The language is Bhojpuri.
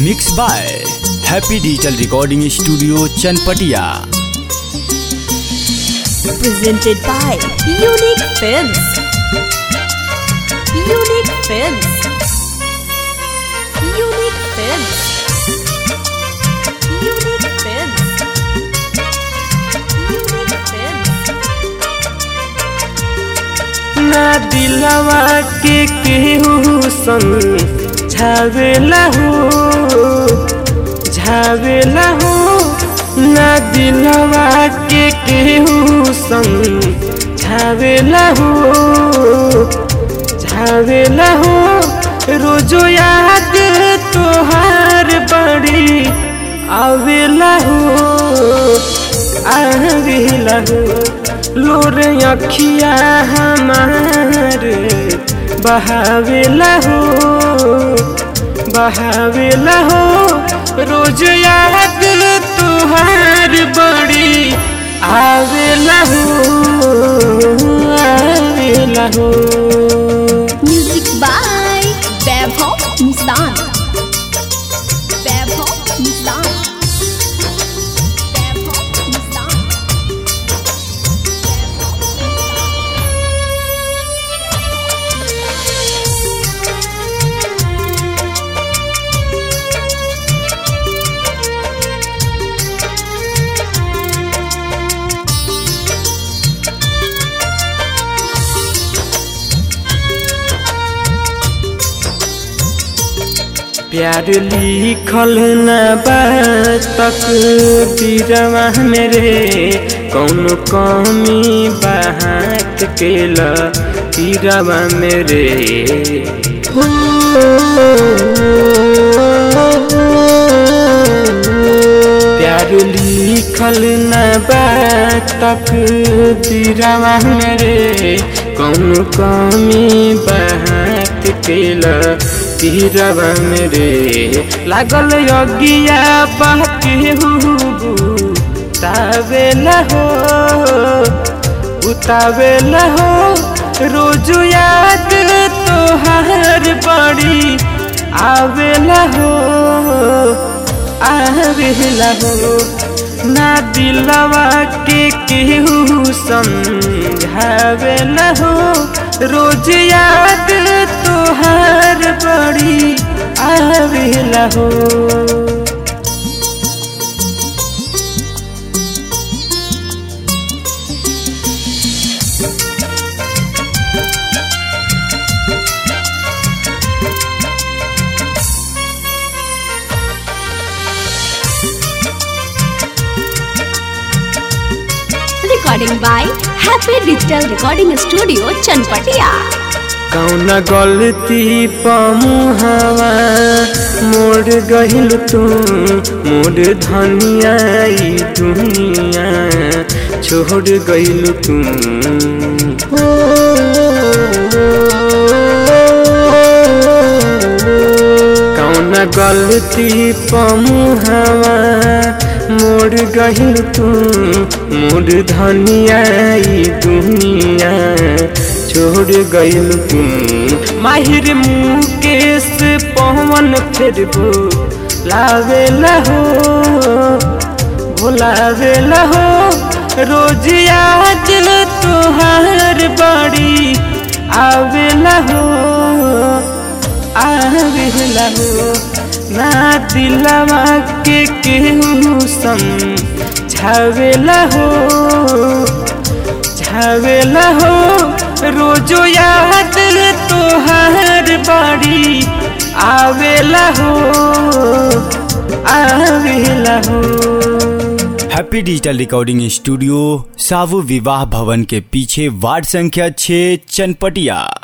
Mix by happy digital recording studio Chanpatia presented by Unique Films. Unique Films. Unique Films. Unique Films. Unique Films. ना दिलवा के केहू संग झावेला हो झावेला हो ना दिलवा के केहू संग झावेला हो झावेला हो रोजो याद तोहार बड़ी आवेला हो आवेला हो लोर अखिया हमार बहावेला हो बहावेला हो रोज याद तुहार बड़ी आवेला हो आवेला हो Music by Vaibhav Nissan. Vaibhav Nissan. Vaibhav Nissan. प्यार लिखल न तक दिरवा मेरे कौन कमी बहात केल तीरवा मेरे हो प्यार लिखल न तक दिरवा मेरे कौन कमी बहात केल तीरवा मेरे लागल यज्ञिया बाके उतावेला हो उतावेला हो रोज याद तोहार बड़ी आवेला हो आवेला हो ना दिलवा के केहू समझावेला हो रोज याद तोहार बड़ी आवेला हो Recording by Happy Digital Recording Studio, Chanpatia. कौन गलती पमुहवा मोड़ गहिल तू मोड़ धनिया ई दुनिया छोड़ गइल तू कौन गलती पमुहवा मोड़ गहिल तू मोड़ धनिया ई दुनिया छोड़ गइल तू माहिर मुकेश पवन फिर लावेला हो भुलावेला हो रोज याद तुहार बड़ी आवेला हो आवेला हो ना दिलवा के केहू समझावेला हो झावेला हो रोजो याद तोहार बड़ी आवेला हो आवेला हो हैप्पी डिजिटल रिकॉर्डिंग स्टूडियो सावु विवाह भवन के पीछे वार्ड संख्या 6 चनपटिया